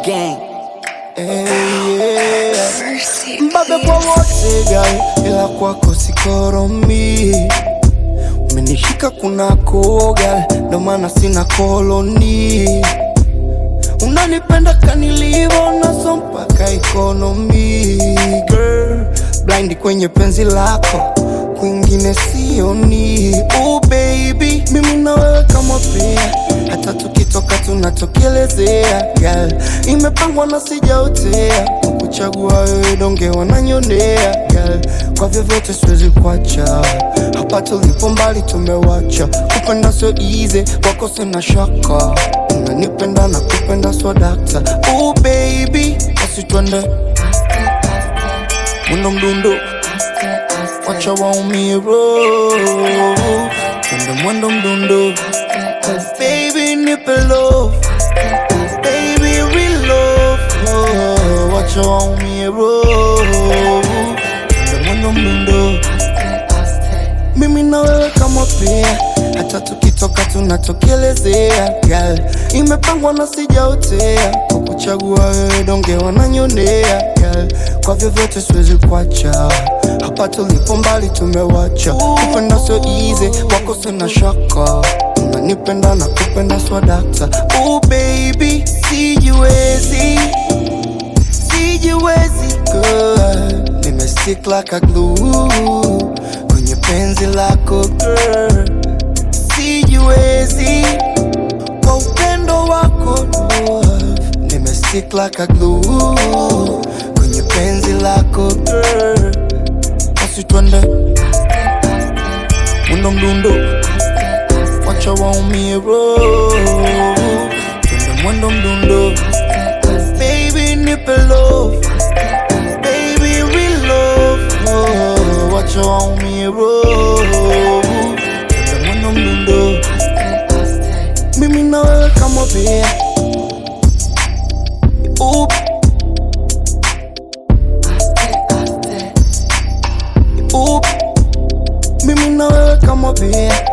gang. Hey, yeah. Mbabe kwa wote gai, ila kwako sikoromi. Umenishika kunako gai, ndo maana sina koloni. Unanipenda kanilivo naso mpaka ekonomi girl, blind kwenye penzi lako kwingine sioni. Oh baby, mimi na wewe kama pea, hata tukitoka tunatokelezea. Girl, imepangwa na sijaotea, kukuchagua wewe donge wananyonea. Girl, kwa vyovyote siwezi kuacha, hapa tulipo mbali tumewacha. Kupenda sio easy, wako sina shaka, unanipenda na kupenda swa dakta. Oh baby, basi twende mwendo mdundo wacha waumie roho. twende mwendo mdundo baby nipe love baby real love oh, wacha waumie roho. twende mwendo mdundo mimi na wewe kama pea, hata tukitoka tunatokelezea. Girl, imepangwa na sijaotea, kwa kuchagua wewe donge wananyonea. Girl, kwa vyovyote siwezi kuacha, hapa tulipo mbali tumewacha. Kupenda sio easy, wako sina shaka, unanipenda na kupenda swa dakta. Oh baby, sijiwezi sijiwezi girl, nimestick like a glue kwenye penzi lako girl, sijiwezi kwa upendo wako love, nimestick like a glue kwenye penzi lako girl, basi twende mwendo mdundo, wacha waumie roho, twende mwendo mdundo baby nipe love baby real love oh, wacha waumie roho Twende mwendo mdundo mimi na wewe kama bea Oop. Oop. mimi na wewe kama bea